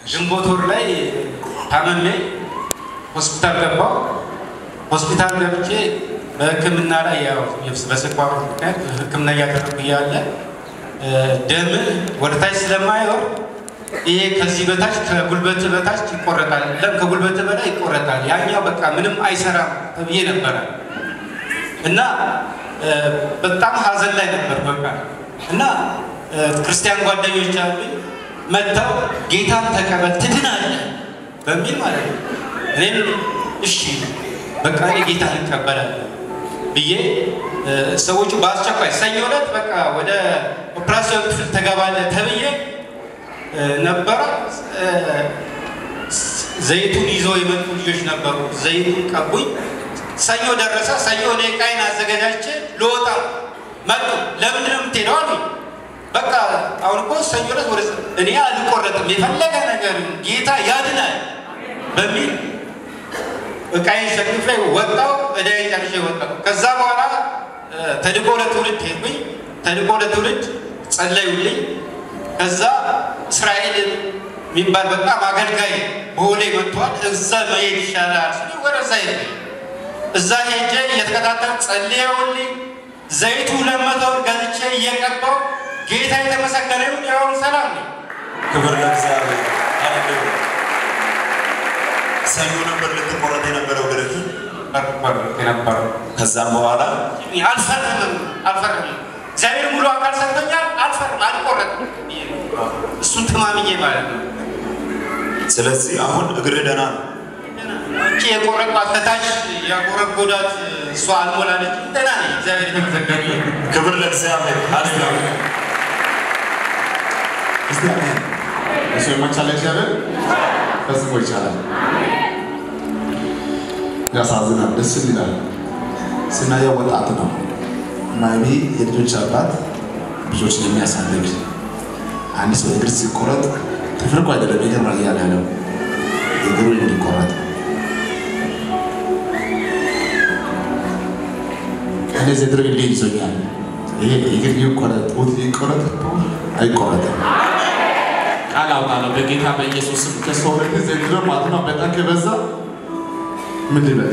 ግንቦት ወር ላይ ታመሜ ሆስፒታል ገባሁ። ሆስፒታል ገብቼ በሕክምና ላይ ያው በስኳር ምክንያት ሕክምና እያደረግኩ እያለ ደም ወደ ታች ስለማይወርድ ይሄ ከዚህ በታች ከጉልበት በታች ይቆረጣል፣ ለም ከጉልበት በላይ ይቆረጣል። ያኛው በቃ ምንም አይሰራም ተብዬ ነበረ እና በጣም ሀዘን ላይ ነበር በቃ እና ክርስቲያን ጓደኞች አሉኝ መጥተው ጌታን ተቀበል ትድናለህ በሚል ማለት ነው። እኔም እሺ በቃ እኔ ጌታን እቀበላለሁ ብዬ ሰዎቹ በአስቸኳይ ሰኞ ዕለት በቃ ወደ ኦፕራሲዮን ክፍል ተገባለህ ተብዬ ነበረ። ዘይቱን ይዘው የመጡ ልጆች ነበሩ። ዘይቱን ቀቡኝ። ሰኞ ደረሰ። ሰኞ እኔ ዕቃዬን አዘገጃጅቼ ልወጣ መጡ። ለምንድን ነው የምትሄደው አሉኝ። በቃ አሁን እኮ ሰኞ ዕለት ወደ እኔ አልቆረጥም የፈለገ ነገር ጌታ ያድናል በሚል ዕቃዬን ሸክፌ ወጣሁ። ዕዳዬን ጨርሼ ወጣሁ። ከዛ በኋላ ተድቆ ለትውልድ ሄድኩኝ። ተድቆ ለትውልድ ጸለዩልኝ። ከዛ እስራኤል የሚባል በጣም አገልጋይ በሆሌ መጥቷል። እዛ መሄድ ይሻላል ስ ወደዛ ሄድ እዛ ሄጄ እየተከታተል ጸልየውልኝ ዘይቱ ለመቶ ብር ገዝቼ እየቀባው ጌታ የተመሰገነ ይሁን። ያሁን ሰላም ነው። ክብር ለእግዚአብሔር። ሃሌሉያ። ሰኞ ነበር ልትቆረጥ የነበረው ግርህ። የነበረው ከዛም በኋላ አልፈርምም አልፈርምም እግዚአብሔር ሙሉ አካል ሰጥቶኛል። አልፈርም አልቆረጥም። እሱን ተማምኜ ማለት ነው። ስለዚህ አሁን እግርህ ደህና ነው። እቺ የቆረጥኳት ከታች ያጎረጎዳት እሷ አልሞላለች። ደህና ነኝ። እግዚአብሔር የተመሰገነ ይሁን። ክብር ለእግዚአብሔር። ሃሌሉያ። እስቲ አሜን። እሱ የማይቻል እግዚአብሔር ፈጽሞ ይቻላል። ያሳዝናል፣ ደስ ይላል። ስናየው ወጣት ነው ማይቢ የልጆች አባት ልጆችን የሚያሳድግ አንድ ሰው እግር ሲቆረጥ ተፈርቆ አይደለም ይገርማል እያለ ያለው እግሩ እንዲቆረጥ እንደዚህ ድርግ እንዲህ ይዞኛል። ይሄ እግር ይቆረጥ፣ ጡት ይቆረጥ፣ አይቆረጥም። ቃል አውጣለሁ በጌታ በኢየሱስ ስም ከሰውነት ዘንድሮ ማለት ነው በጣም ከበዛ ምን ልበል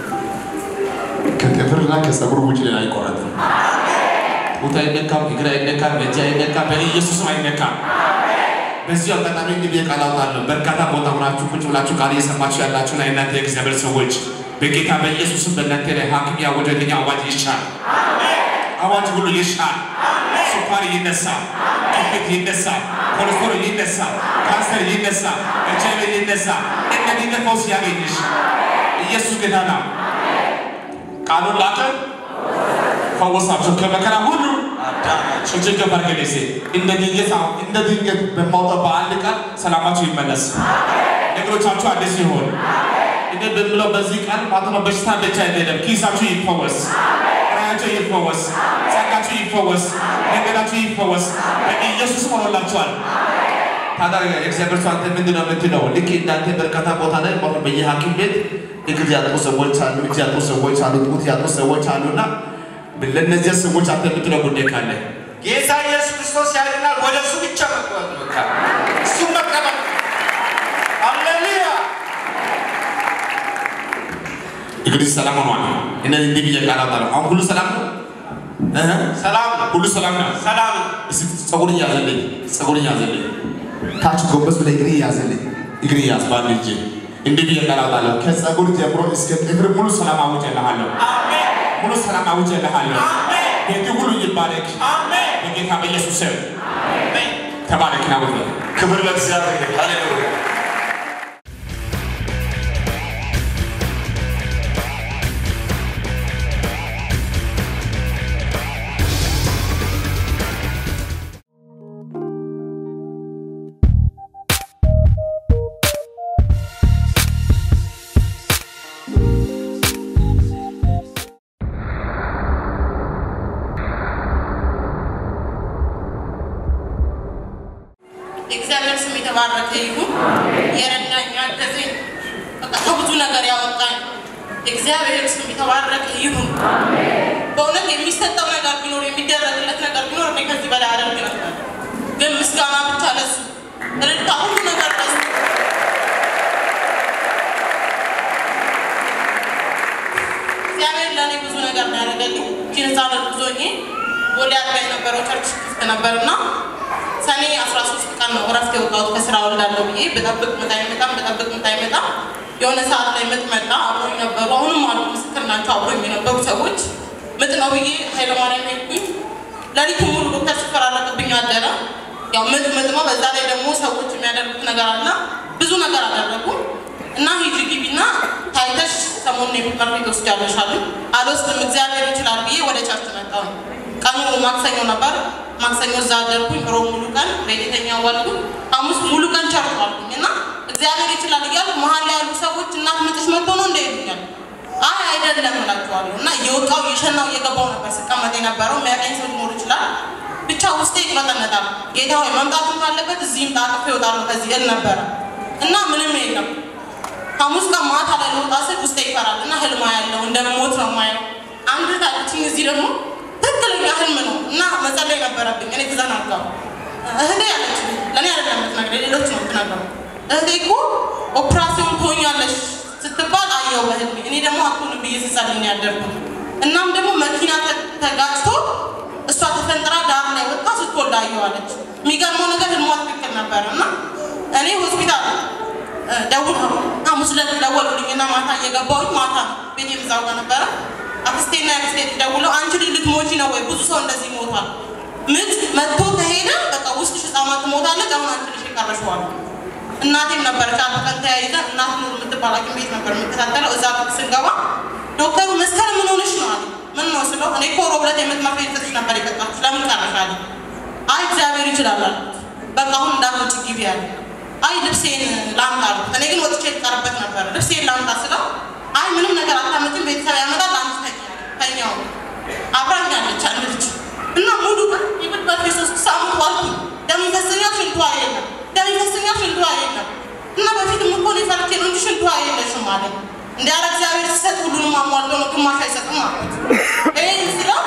ከጥፍርና ከፀጉር ውጭ ሌላ አይቆረጥም። ጡት አይነካም፣ እግር አይነካም፣ እጅ አይነካም፣ በኢየሱስም አይነካም። በዚህ አጋጣሚ እንግዲህ ቃል አውጣለሁ። በርካታ ቦታ ሆናችሁ ቁጭ ብላችሁ ቃል እየሰማችሁ ያላችሁና የእናንተ የእግዚአብሔር ሰዎች በጌታ በኢየሱስም በእናንተ ላይ ሐኪም ያወጀልኝ አዋጅ ይሻል። አዋጅ ሁሉ ይሻል። ስኳር ይነሳ፣ ግፊት ይነሳ፣ ኮሌስትሮል ይነሳ፣ ካንሰር ይነሳ፣ ኤች አይ ቪ ይነሳ። እነዚህ ፈውስ ያገኝሽ ኢየሱስ ጌታ ነው። ቃሉን ላከ ፈወሳቸው ከመከራ ሁሉ እጅግ ገበር ገሌሴ እንደ ድንገት አሁን እንደ ድንገት በማውጣት በአንድ ቃል ሰላማችሁ ይመለስ፣ ነገሮቻችሁ አዲስ ይሆን። እኔ በምለው በዚህ ቃል ማለት ነው በሽታ ብቻ አይደለም፣ ኪሳችሁ ይፈወስ፣ ራያቸው ይፈወስ፣ ጸጋችሁ ይፈወስ፣ ነገራችሁ ይፈወስ። በኢየሱስ ሆኖላችኋል። ታዲያ የእግዚአብሔር ሰው አንተ ምንድን ነው የምትለው? ልክ እንዳንተ በርካታ ቦታ ላይ ማለት በየሐኪም ቤት እግር ያጡ ሰዎች አሉ፣ እጅ ያጡ ሰዎች አሉ፣ ጡት ያጡ ሰዎች አሉና ለእነዚያ ሰዎች አንተ የምትለው ጉዳይ ካለ ጌታ ኢየሱስ ክርስቶስ ያድናል። ወደ እሱ ብቻ መግባት ነው። በቃ እሱም መቀበል። ሃሌሉያ እንግዲህ ሰላም ሆኗል። እነዚህ እንዲህ ብዬ ቃል አውጣለሁ። አሁን ሁሉ ሰላም ነው፣ እህ ሰላም ነው። ሁሉ ሰላም ነው። ሰላም ነው። እስቲ ጸጉር እያዘልኝ ጸጉር እያዘልኝ ታች ጎንበስ ብለህ እግር እያዘልኝ እግር እያዝ በአንድ እጅ እንዲህ ብዬ ቃል አውጣለሁ። ከጸጉር ጀምሮ እስከ ጥፍር ሙሉ ሰላም አውጀልሃለሁ። አሜን ሙሉ ሰላም አውጀልሃለሁ። አሜን ቤቱ ሁሉ ይባረክ አሜን በጌታ በኢየሱስ ስም አሜን። ተባረክ። ናውት ክብር ለእግዚአብሔር። ሃሌሉያ። የእግዚአብሔር ስም የተባረከ ይሁን። የረዳኝ ያገዘኝ፣ በቃ ከብዙ ነገር ያወጣኝ የእግዚአብሔር ስም የተባረከ ይሁን። በእውነት የሚሰጠው ነገር ቢኖር የሚደረግለት ነገር ቢኖር እኔ ከዚህ በላይ አደርግ ነበር፣ ግን ምስጋና ብቻ ለሱ እልልታ፣ ሁሉ ነገር ለሱ የህፃናት ጉዞኜ ወደ አጥቢያ የነበረው ቸርች ክፍት ነበርና ሰኔ 13 ቀን ነው እረፍት የወጣሁት ከስራ ወልዳለሁ ብዬ በጠብቅ ምጥ አይመጣም በጠብቅ ምጥ አይመጣም። የሆነ ሰዓት ላይ ምጥ መጣ። አብሮኝ ነበሩ፣ አሁንም አሉ፣ ምስክር ናቸው። አብሮኝ የነበሩ ሰዎች ምጥ ነው ብዬ ኃይለማርያም ሄድኩኝ። ሌሊቱ ሙሉ ዶክተር ሲፈራረቅብኝ አደረ። ያው ምጥ ምጥ ነው። በዛ ላይ ደግሞ ሰዎች የሚያደርጉት ነገር አለ። ብዙ ነገር አደረጉ እና ሂጂ ግቢና ታይተሽ ሰሞኑን የምጥ መርፌ ትወስጃለሽ አሉኝ። አልወስድም እግዚአብሔር ይችላል ብዬ ወደ ቸርች መጣሁ። ቀኑ ማክሰኞ ነበር። ማክሰኞ እዛ አደርኩኝ። ሮብ ሙሉ ቀን ቤተኛ ዋልኩኝ። ሐሙስ ሙሉ ቀን ቸርች ዋልኩኝ እና እግዚአብሔር ይችላል እያልኩ መሀል ላይ ያሉ ሰዎች እናት ምጥሽ መጥቶ ነው እንደ ይሉኛል። አይ አይደለም እላቸዋለሁ እና እየወጣሁ እየሸናው እየገባው ነበር ስቀመጥ የነበረው የሚያቀኝ ሰው ሊኖር ይችላል። ብቻ ውስጤ ይቅመጠነጣል። ጌታ ሆይ መምጣቱን ካለበት እዚህም ጣጥፌ እወጣለሁ ከዚህ እል ነበረ እና ምንም የለም። ሐሙስ ቀን ማታ ላይ ልወጣ ስል ውስጤ ይፈራል እና ህልማ ያለው እንደምሞት ነው የማየው። አንድ ታለችኝ እዚህ ደግሞ ትክክለኛ ህልም ነው እና መጸለይ ነበረብኝ። እኔ ተዘናጋሁ። እህቴ ያለች ለእኔ አይደለም የምትነግረኝ ሌሎች ነው የምትነግረው። እህቴ እኮ ኦፕራሲዮን ትሆኛለሽ ስትባል አየው በህልሜ። እኔ ደግሞ አትሆንም ብዬ ስጸልይ ነው ያደርኩት። እናም ደግሞ መኪና ተ- ተጋጭቶ እሷ ተፈንጥራ ዳር ላይ ወጣ ስትወልድ አየዋለች። የሚገርመው ነገር ህልሟ ትክክል ነበረ እና እኔ ሆስፒታል እ፣ ደውል ሐሙስ ዕለት ደወሉልኝና ማታ እየገባሁኝ ማታ ቤት የምዛው ጋር ነበረ አክስቴና አክስቴ ደውለው አንቺ ልጅ ልትሞቺ ነው ወይ? ብዙ ሰው እንደዚህ ይሞታል። ምጥ መጥቶ ከሄደ በቃ ውስጥሽ ህፃናት ትሞታለች። አሁን አንቺ ልጅ ይቀረሽዋል። እናቴም ነበረች አንድ ቀን ተያይዘን እናት ኑር የምትባል ሐኪም ቤት ነበር የምከታተለው። እዛ ቤት ስንገባ ዶክተሩ መስከረም ምን ሆነሽ ነው አለ። ምን ነው ስለው እኔ እኮ ሮብ ዕለት የምጥ መርፌ ልሰጥሽ ነበር የቀጣሁሽ ለምን ቀረሽ አለ። አይ እግዚአብሔር ይችላል አልኩት። በቃ አሁን እንዳትወጪ ግቢ አለ። አይ ልብሴን ላምጣ አልኩት። እኔ ግን ወጥቼ ልቀርበት ነበር። ልብሴን ላምጣ ስለው አይ ምንም ነገር አታመጭም፣ ቤተሰብ ያመጣል፣ አንቺ ተኛ ተኛው አብራኛለች አንድ ልጅ እና ሙሉ ቀን የምጥ መርፌ ሶስት ሳምንት ዋልኩኝ። ደም ይፈሰኛል፣ ሽንቷ የለም። ደም ይፈሰኛል፣ ሽንቷ የለም። እና በፊትም እኮ እኔ ፈርቼ ነው እንጂ ሽንቷ የለሽም አለኝ። እንደ ያለ እግዚአብሔር ሲሰጥ ሁሉንም አሟልቶ ነው፣ ግማሽ አይሰጥም አልኩት። ይህን ስለው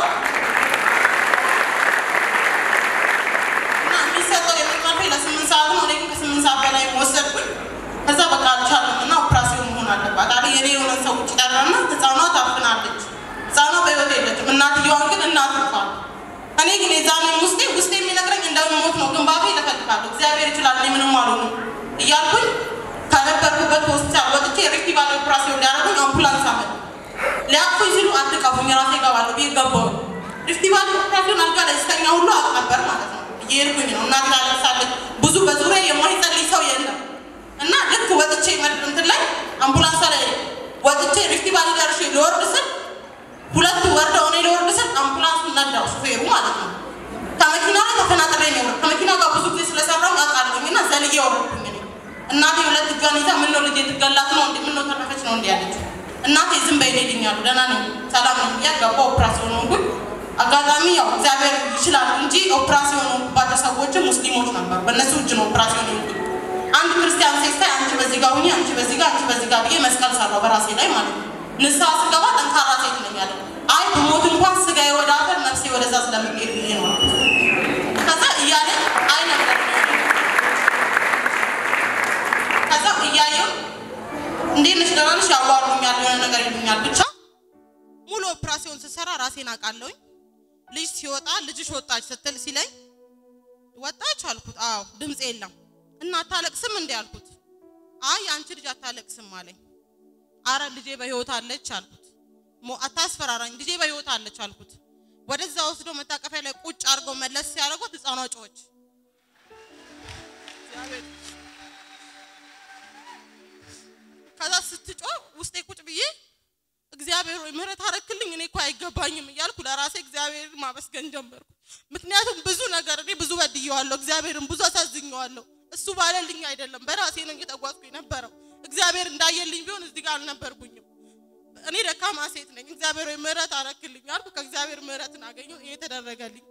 እና የሚሰጠው የምጥ መርፌ ለስምንት ሰዓት ነው። እኔ ግን ከስምንት ሰዓት በላይ ወሰድኩኝ። ከዛ በቃ አልቻለም እና ኦፕራሲዮን መሆን አለባት አለ። የኔ የሆነ ሰው ውጭ ጠራና ህፃኗ ታፍናለች። ህፃኗ በህይወት የለችም። እናትየዋን ግን እናት እንኳን እኔ ግን የዛኔ ውስጤ ውስጤ የሚነግረኝ እንደምሞት ነው። ግን ባፌ እለፈልፋለሁ። እግዚአብሔር ይችላል፣ እኔ ምንም አልሆንም እያልኩኝ ከነበርኩበት ሆስፒታል ወጥቼ ሪክቲ ባለ ኦፕራሲዮን ሊያደርጉኝ አምቡላንስ አመጡ። ሊያቅፉኝ ሲሉ አትቀፉኝ፣ ራሴ እገባለሁ ብዬ ገባሁኝ። ሪክቲ ባለ ኦፕራሲዮን አልጋ ላይ ስተኛ ሁሉ አውቅ ነበር ማለት ነው። እየሄድኩኝ ነው። እናቴ ታለቅሳለች። ብዙ በዙሪያ የማይጸልይ ሰው የለም እና ልክ ወጥቼ መድ- እንትን ላይ አምቡላንሷ ላይ ወጥቼ ሪክቲ ባለ ደርሼ ሊወርድ ስል ሁለቱ ወርደው እኔ ልወርድ ስል አምቡላንሱን ነዳው ሹፌሩ ማለት ነው። ከመኪና ላይ ተፈናጥሬ ነው የወረድኩት። ከመኪና ጋር ብዙ ጊዜ ስለሰራው አውቃለሁኝ እና ዘልዬ ወረድኩኝ እኔ። እናቴ ሁለት እጇን ይዛ ምን ነው ልጄ ትገላት ነው እንዴ? ምን ነው ተረፈች ነው እንዴ ያለችው። እናቴ ዝም በይ ይልኛሉ። ደህና ነኝ ሰላም ነኝ ብያት ገባሁ። ኦፕራሲዮን ሆንኩኝ። አጋጣሚ ያው እግዚአብሔር ይችላል እንጂ ኦፕራሲዮን ሆንኩባቸው ሰዎችም ሙስሊሞች ነበሩ። በእነሱ እጅ ነው ኦፕራሲዮን ሆንኩኝ። አንድ ክርስቲያን ሴት ሳይ አንቺ በዚህ ጋር ሁኚ፣ አንቺ በዚህ ጋር፣ አንቺ በዚህ ጋር ብዬ መስቀል ሰራው በራሴ ላይ ማለት ነው። ንስሐ ስገባ ጠንካራ ሴት ነኝ አለ። አይ ብሞት እንኳን ስጋዬ ወደ አፈር ነፍሴ ወደዛ ስለምትሄድ ብዬ ነው አልኩት። ከዛ እያለ አይ ነበር ከዛ እያየው እንዴት ነሽ ደህና ነሽ ያዋሩኛል የሆነ ነገር ይሉኛል ብቻ ሙሉ ኦፕራሲዮን ስሰራ ራሴን አውቃለሁኝ ልጅ ሲወጣ ልጅሽ ወጣች ስትል ሲለኝ ወጣች አልኩት አዎ ድምፅ የለም እና አታለቅስም እንዴ አልኩት አይ አንቺ ልጅ አታለቅስም አለኝ አረ ልጄ በህይወት አለች አልኩት ሞ- አታስፈራራኝ ልጄ በህይወት አለች አልኩት ወደዛ ወስዶ መታቀፊያ ላይ ቁጭ አድርገው መለስ ሲያደርጓት ህፃኗ ጮኸች እግዚአብሔር ከዛ ስትጮህ ውስጤ ቁጭ ብዬ እግዚአብሔር ወይ ምህረት አረክልኝ እኔ እኮ አይገባኝም እያልኩ ለራሴ እግዚአብሔር ማመስገን ጀመርኩ። ምክንያቱም ብዙ ነገር እኔ ብዙ በድየዋለሁ፣ እግዚአብሔርን ብዙ አሳዝኘዋለሁ። እሱ ባለልኝ አይደለም በራሴ ነው እየተጓዝኩ የነበረው። እግዚአብሔር እንዳየልኝ ቢሆን እዚህ ጋር አልነበርኩኝም። እኔ ደካማ ሴት ነኝ። እግዚአብሔር ወይ ምህረት አረክልኝ አልኩ። ከእግዚአብሔር ምህረትን አገኘሁ። ይሄ ተደረገልኝ።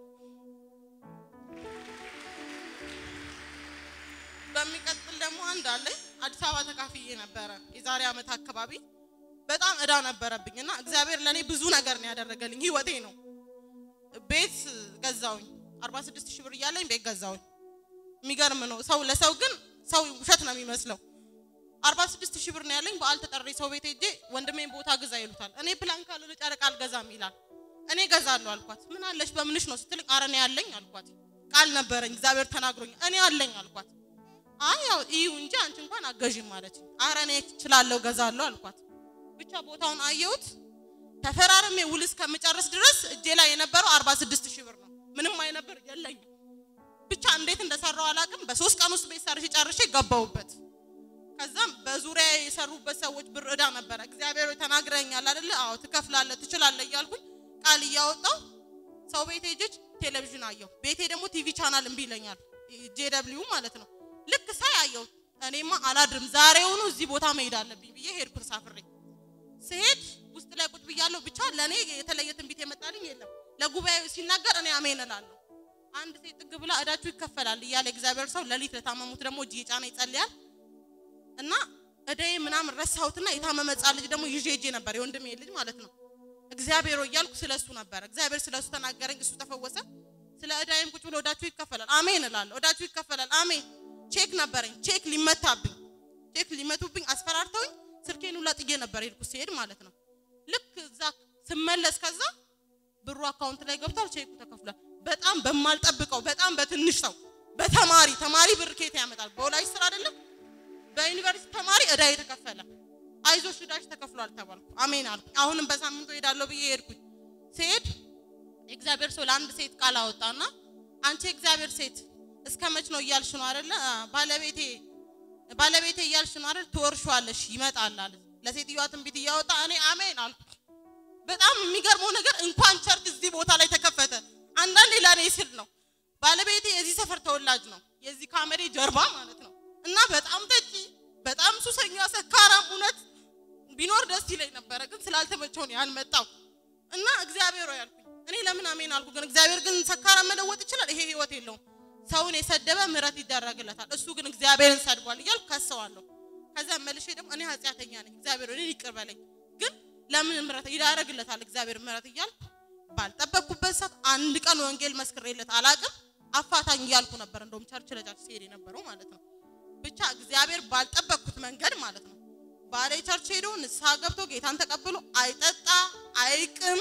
በሚቀጥል ደግሞ አንድ አለኝ። አዲስ አበባ ተካፍዬ ነበረ የዛሬ ዓመት አካባቢ በጣም እዳ ነበረብኝ እና እግዚአብሔር ለእኔ ብዙ ነገር ነው ያደረገልኝ። ህይወቴ ነው። ቤት ገዛውኝ 46 ሺህ ብር እያለኝ ቤት ገዛውኝ። የሚገርም ነው። ሰው ለሰው ግን ሰው ውሸት ነው የሚመስለው። 46 ሺህ ብር ነው ያለኝ። በዓል ተጠሪ ሰው ቤት ሄጄ ወንድሜን ቦታ ግዛ ይሉታል። እኔ ፕላን ካልሆነ ጨረቃ አልገዛም ይላል። እኔ እገዛለሁ አልኳት። ምን አለሽ በምንሽ ነው ስትል ኧረ እኔ ያለኝ አልኳት። ቃል ነበረኝ እግዚአብሔር ተናግሮኝ እኔ አለኝ አልኳት። አይ ያው እዩ እንጂ አንቺ እንኳን አገዥም ማለች። ኧረ እኔ እችላለሁ እገዛለሁ አልኳት። ብቻ ቦታውን አየሁት። ተፈራርሜ ውል እስከምጨርስ ድረስ እጄ ላይ የነበረው 46 ሺህ ብር ነው። ምንም አይነት ብር የለኝም። ብቻ እንዴት እንደሰራው አላውቅም። በሶስት ቀን ውስጥ ቤት ሰርቼ ጨርሼ ገባሁበት። ከዛም በዙሪያ የሰሩበት ሰዎች ብር እዳ ነበረ። እግዚአብሔር ሆይ ተናግረኛል አይደለ? አዎ ትከፍላለህ፣ ትችላለህ እያልኩኝ ቃል እያወጣው ሰው ቤቴ ሄጄ ቴሌቪዥን አየሁ። ቤቴ ደግሞ ቲቪ ቻናል እምቢ ይለኛል፣ ጄደብሊው ማለት ነው። ልክ ሳይ አየሁ። እኔማ አላድርም፣ ዛሬውኑ እዚህ ቦታ መሄድ አለብኝ ብዬ ሄድኩ ተሳፍሬ። ስሄድ ውስጥ ላይ ቁጭ ብያለሁ። ብቻ ለእኔ የተለየ ትንቢት የመጣልኝ የለም። ለጉባኤው ሲናገር እኔ አሜን እላለሁ። አንድ ሴት ጥግ ብላ እዳችሁ ይከፈላል እያለ እግዚአብሔር ሰው ሌሊት ለታመሙት ደግሞ እጅ የጫነ ይጸልያል እና እዳዬ ምናምን ረሳሁትና የታመመ ሕፃን ልጅ ደግሞ ይዤ ሄጄ ነበር፣ የወንድሜ ልጅ ማለት ነው። እግዚአብሔር ሆይ እያልኩ ስለ እሱ ነበረ። እግዚአብሔር ስለ እሱ ተናገረኝ፣ እሱ ተፈወሰ። ስለ እዳዬም ቁጭ ብሎ እዳችሁ ይከፈላል፣ አሜን እላለሁ። እዳችሁ ይከፈላል፣ አሜን። ቼክ ነበረኝ፣ ቼክ ሊመታብኝ፣ ቼክ ሊመቱብኝ አስፈራርተውኝ ስልኬን ሁላ ጥዬ ነበር ሄድኩ ሲሄድ ማለት ነው። ልክ እዛ ስመለስ ከዛ ብሩ አካውንት ላይ ገብቷል፣ ቼኩ ተከፍሏል። በጣም በማልጠብቀው በጣም በትንሽ ሰው በተማሪ ተማሪ ብር ኬት ያመጣል? በወላጅ ስራ አይደለም በዩኒቨርሲቲ ተማሪ እዳ የተከፈለ አይዞሽ እዳሽ ተከፍሏል ተባልኩ። አሜን አልኩ። አሁንም በሳምንቱ ሄዳለሁ ብዬ ሄድኩኝ። ስሄድ እግዚአብሔር ሰው ለአንድ ሴት ቃል አወጣና አንቺ እግዚአብሔር ሴት እስከ መች ነው እያልሽ ነው አይደለ? ባለቤቴ ባለቤቴ እያልሽ ነው አይደል? ትወርሺዋለሽ ይመጣል አለ። ለሴትዮዋ ትንቢት እያወጣ እኔ አሜን አልኩ። በጣም የሚገርመው ነገር እንኳን ቸርች እዚህ ቦታ ላይ ተከፈተ። አንዳንዴ ለእኔ ስል ነው። ባለቤቴ የዚህ ሰፈር ተወላጅ ነው፣ የዚህ ካሜሬ ጀርባ ማለት ነው። እና በጣም ጠጪ፣ በጣም ሱሰኛ፣ ሰካራም። እውነት ቢኖር ደስ ይለኝ ነበረ፣ ግን ስላልተመቸው ነው ያልመጣው። እና እግዚአብሔር ሆይ አልኩኝ። እኔ ለምን አሜን አልኩ። ግን እግዚአብሔር ግን ሰካራም መለወጥ ይችላል። ይሄ ህይወት የለውም። ሰውን የሰደበ ምሕረት ይደረግለታል። እሱ ግን እግዚአብሔርን ሰድቧል እያልኩ ከሰዋለሁ። ከዛ መልሼ ደግሞ እኔ ኃጢአተኛ ነኝ፣ እግዚአብሔር እኔን ይቅር በለኝ። ግን ለምን ምሕረት ይዳረግለታል እግዚአብሔር ምሕረት እያልኩ ባልጠበቅኩበት ሰዓት አንድ ቀን ወንጌል መስክሬለት አላቅም። አፋታኝ እያልኩ ነበር። እንደውም ቸርች ለቸርች ሲሄድ የነበረው ማለት ነው። ብቻ እግዚአብሔር ባልጠበቅኩት መንገድ ማለት ነው ባሌ ቸርች ሄዶ ንስሐ ገብቶ ጌታን ተቀብሎ አይጠጣ አይቅም።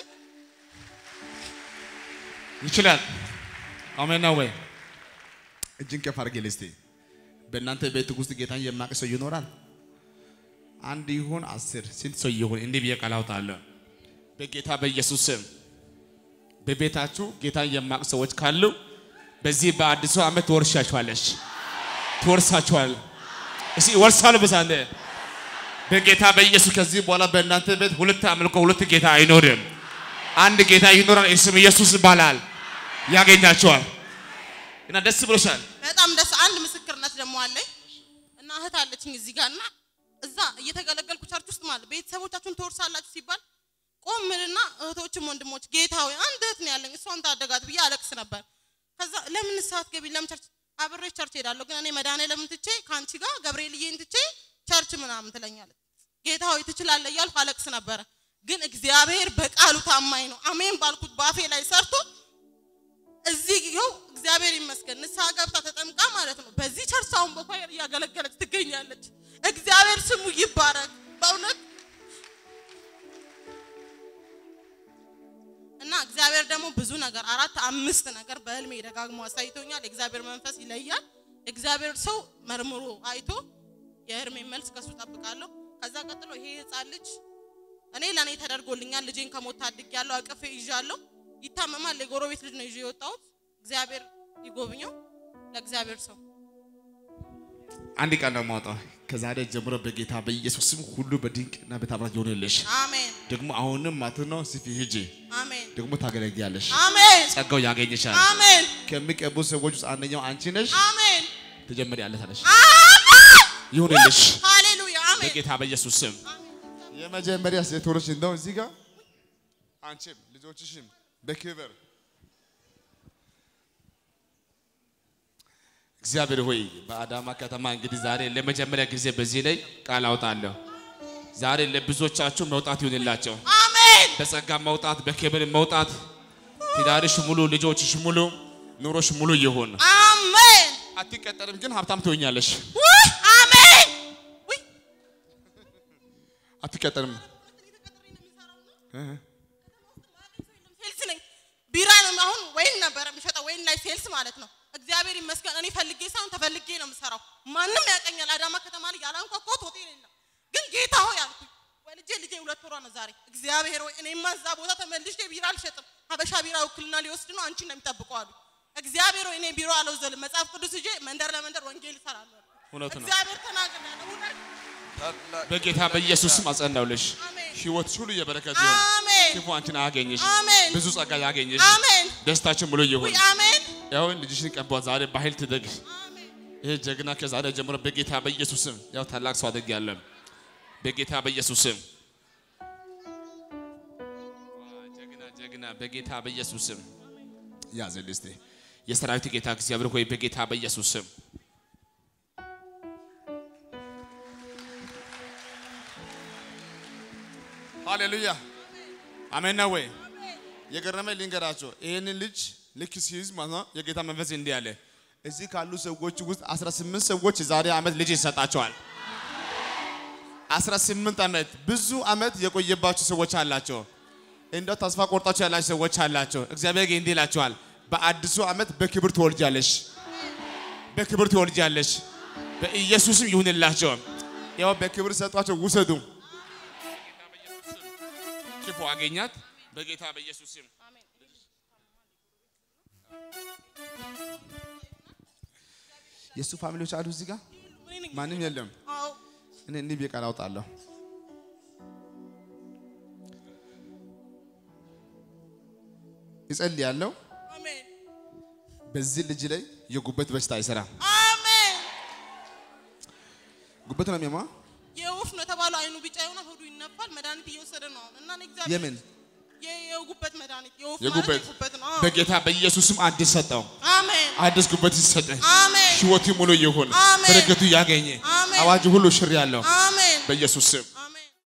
ይችላል። አሜን ነው ወይ? እጅን ከፍ አድርጌ ልስቴ በእናንተ ቤት ውስጥ ጌታን የማያውቅ ሰው ይኖራል? አንድ ይሁን አስር ስንት ሰው ይሁን እንዲህ ብዬ ቃል አውጣለሁ። በጌታ በኢየሱስ ስም በቤታችሁ ጌታን የማያውቅ ሰዎች ካሉ በዚህ በአዲሱ ዓመት ትወርሻችኋለሽ፣ ትወርሳችኋል። እስኪ ይወርሳሉ በሳንደ በጌታ በኢየሱስ ከዚህ በኋላ በእናንተ ቤት ሁለት አምልኮ ሁለት ጌታ አይኖርም። አንድ ጌታ ይኖራል። ስም ኢየሱስ ይባላል። ያገኛቸዋል እና ደስ ብሎሻል። በጣም ደስ አንድ ምስክርነት ደግሞ አለኝ እና እህት አለችኝ እዚህ ጋር እና እዛ እየተገለገልኩ ቸርች ውስጥ ማለት ቤተሰቦቻችሁን ትወርሳላችሁ ሲባል ቆምልና እህቶችም ወንድሞች ጌታ ሆይ አንድ እህት ነው ያለኝ እሷን ታደጋት ብዬ አለቅስ ነበር። ከዛ ለምን ሰዓት ገቢ ለምን ቸርች አብሬሽ ቸርች ሄዳለሁ ግን እኔ መድኃኒዓለምን ትቼ ከአንቺ ጋር ገብርኤልዬን ትቼ ቸርች ምናምን ትለኛለች። ጌታ ሆይ ትችላለህ እያልኩ አለቅስ ነበረ። ግን እግዚአብሔር በቃሉ ታማኝ ነው። አሜን ባልኩት በአፌ ላይ ሰርቶ እዚህ ይኸው እግዚአብሔር ይመስገን ንስሐ ገብታ ተጠምቃ ማለት ነው። በዚህ ቸርች አሁን በኳየር እያገለገለች ትገኛለች። እግዚአብሔር ስሙ ይባረክ በእውነት እና እግዚአብሔር ደግሞ ብዙ ነገር አራት አምስት ነገር በህልሜ ደጋግሞ አሳይቶኛል። የእግዚአብሔር መንፈስ ይለያል። እግዚአብሔር ሰው መርምሮ አይቶ የህልሜ መልስ ከሱ ጠብቃለሁ። ከዛ ቀጥሎ ይሄ ህፃን ልጅ እኔ ለእኔ ተደርጎልኛል። ልጄን ከሞት ታድጌያለሁ። አቅፌ ይዣለሁ። ይታመማል። የጎረቤት ልጅ ነው ይዤ የወጣሁት። እግዚአብሔር ይጎብኘው። ለእግዚአብሔር ሰው አንድ ቃል ነው የማወጣው። ከዛሬ ጀምሮ በጌታ በኢየሱስ ስም ሁሉ በድንቅና በታምራት ይሆንልሽ። አሜን ደግሞ አሁንም ማለት ነው ስፊ ሂጂ፣ አሜን ደግሞ ታገለግያለሽ። አሜን ጸጋው ያገኝሻል። አሜን ከሚቀቡ ሰዎች ውስጥ አንደኛው አንቺ ነሽ። አሜን ትጀምሪያለሽ አለሽ። አሜን ይሁንልሽ ሃሌሉያ አሜን በጌታ በኢየሱስ ስም። የመጀመሪያ ሴቶች እንደው እዚህ ጋር አንቺም ልጆችሽም በክብር እግዚአብሔር ሆይ በአዳማ ከተማ እንግዲህ ዛሬ ለመጀመሪያ ጊዜ በዚህ ላይ ቃል አውጣለሁ። ዛሬ ለብዙዎቻችሁ መውጣት ይሁንላቸው። አሜን በጸጋ መውጣት፣ በክብር መውጣት፣ ትዳርሽ ሙሉ፣ ልጆችሽ ሙሉ፣ ኑሮሽ ሙሉ ይሁን። አሜን አትቀጠርም፣ ግን ሀብታም ትሆኛለሽ። ውይ አሜን ውይ አትቀጠርም። ሴልስ ወይን ላይ ሴልስ ማለት ነው። እግዚአብሔር ይመስገን እኔ ፈልጌ ሳይሆን ተፈልጌ ነው የምሰራው። ማንም ያቀኛል። አዳማ ከተማ ላይ ያላንኳኳሁት ሆቴል የለም። ግን ጌታ ሆይ አልኩኝ። ወልጄ ልጄ ሁለት ወሯ ነው ዛሬ። እግዚአብሔር ሆይ እኔማ እዛ ቦታ ተመልሼ ቢራ አልሸጥም። ሀበሻ ቢራ ውክልና ሊወስድ ነው አንቺን ነው የሚጠብቀው አሉ። እግዚአብሔር ሆይ እኔ ቢሮ አልወዘልም። መጽሐፍ ቅዱስ ይዤ መንደር ለመንደር ወንጌል እሰራለሁ አልኩኝ። እውነት ነው። እግዚአብሔር ተናግሯል። እውነት በጌታ በኢየሱስም አጸናውልሽ። አሜን። ህይወትሽ ሁሉ የበረከት ይሁን። አሜን ክፉ አንቺን አያገኝሽ። አሜን ብዙ ጸጋ ያገኝሽ። አሜን ደስታችን ሙሉ ይሁን። ውይ አሜን ያው ልጅሽን ቀቧት ዛሬ በኃይል ትደግ። አሜን ይሄ ጀግና ከዛሬ ጀምሮ በጌታ በኢየሱስም ያው ታላቅ ሰው አድርግ ያለም በጌታ በኢየሱስም ጀግና ጀግና በጌታ በኢየሱስም ያዘልህ እስቲ የሰራዊት ጌታ እግዚአብሔር ሆይ በጌታ በኢየሱስም ሃሌሉያ አሜን ነው ወይ? የገረመኝ ልንገራቸው። ይህንን ልጅ ልክ ሲይዝ ማለት ነው የጌታ መንፈስ እንዲህ አለ። እዚህ ካሉ ሰዎች ውስጥ 18 ሰዎች ዛሬ ዓመት ልጅ ይሰጣቸዋል። 18 ዓመት ብዙ ዓመት የቆየባችሁ ሰዎች አላቸው። እንደው ተስፋ ቆርጣችሁ ያላችሁ ሰዎች አላቸው። እግዚአብሔር ግን እንዲህ ይላቸዋል፣ በአዲሱ ዓመት በክብር ትወልጃለሽ፣ በክብር ትወልጃለሽ። በኢየሱስም ይሁንላቸው። ያው በክብር ሰጧቸው፣ ውሰዱ። ክፉ አገኛት በጌታ በኢየሱስም የእሱ ፋሚሊዎች አሉ እዚህ ጋር እኔ ነኝ። ማንም የለም። አዎ እኔ እንዲህ ብዬ ቃል አውጣለሁ። እጸልያለሁ አሜን በዚህ ልጅ ላይ የጉበት በሽታ አይሰራም። አሜን ጉበት ነው የሚያማ የወፍ ነው የተባለው አይኑ ቢጫ የሆነ ሆዱ ይነፋል መድኃኒት እየወሰደ ነው አሁን እና እኔ እግዚአብሔር የምን የ- የጉበት መድኃኒት የወፍ የጉበት ማለት የጉበት ነው አዎ። በጌታ በኢየሱስም አዲስ ሰጠው። አሜን አዲስ ጉበት ይሰጠ። አሜን ህይወቱ ሙሉ ይሁን። አሜን። በረከቱ ያገኘ አሜን። አዋጅ ሁሉ ሽር ያለው አሜን በኢየሱስ ስም